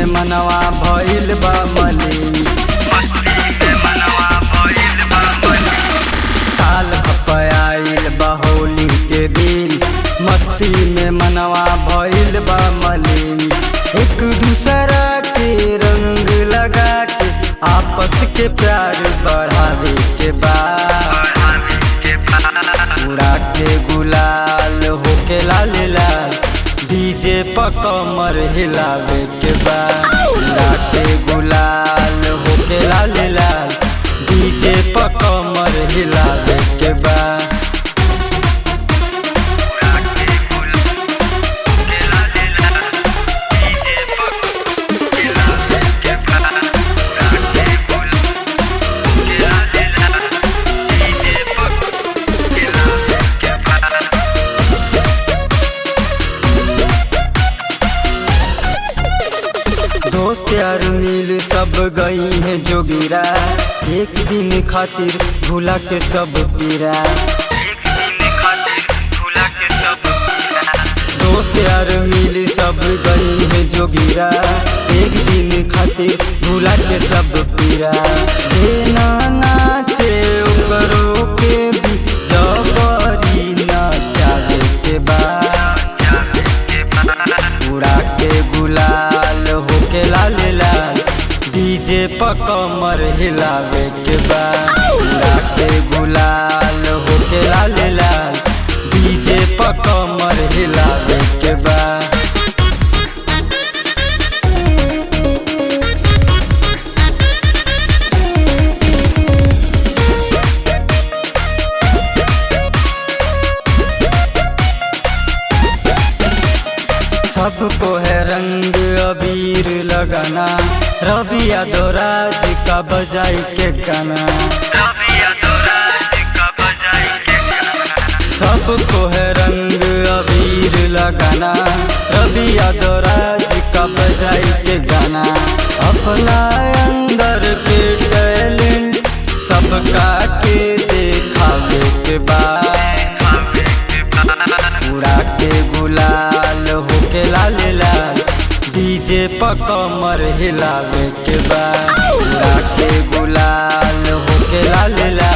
मनवा भइल बा मलिन साल खपयाइल बा होली के दिन मस्ती में मनवा भइल बा मलिन एक दूसरा के रंग लगा के आपस के प्यार बढ़ावे के बाद उड़ा के गुलाल होके लाल लाल डीजे प कमर हिलावे के बाद उड़ा के गुलाल होके लाल लाल डीजे प कमर हिलावे के बाद दोस्त यार मिल सब गई है जोगिरा एक दिन खातिर भूला के सब पीरा दोस्त यार मिल सब गई है जोगिरा एक दिन खातिर भूला के सब पीरा जे ना नाचे ओकरो के भी जबरी नचावे के बाद उड़ा के गुलाल होके लाल लाल डीजे प कमर हिलावे के बाद उड़ा के गुलाल होके लाल लाल डीजे प कमर हिलावे के बाद सबको है रंग अबीर लगाना रवि यादव राज का बजाई के गाना सबको है रंग अबीर लगाना रवि यादव राज का बजाई के गाना अपना अंदर के टैलेंट सबका के देखावे के बाद उड़ा के गुलाल होके लाल लाल डीजे प कमर हिलावे के बाद उड़ा के गुलाल होके लाल लाल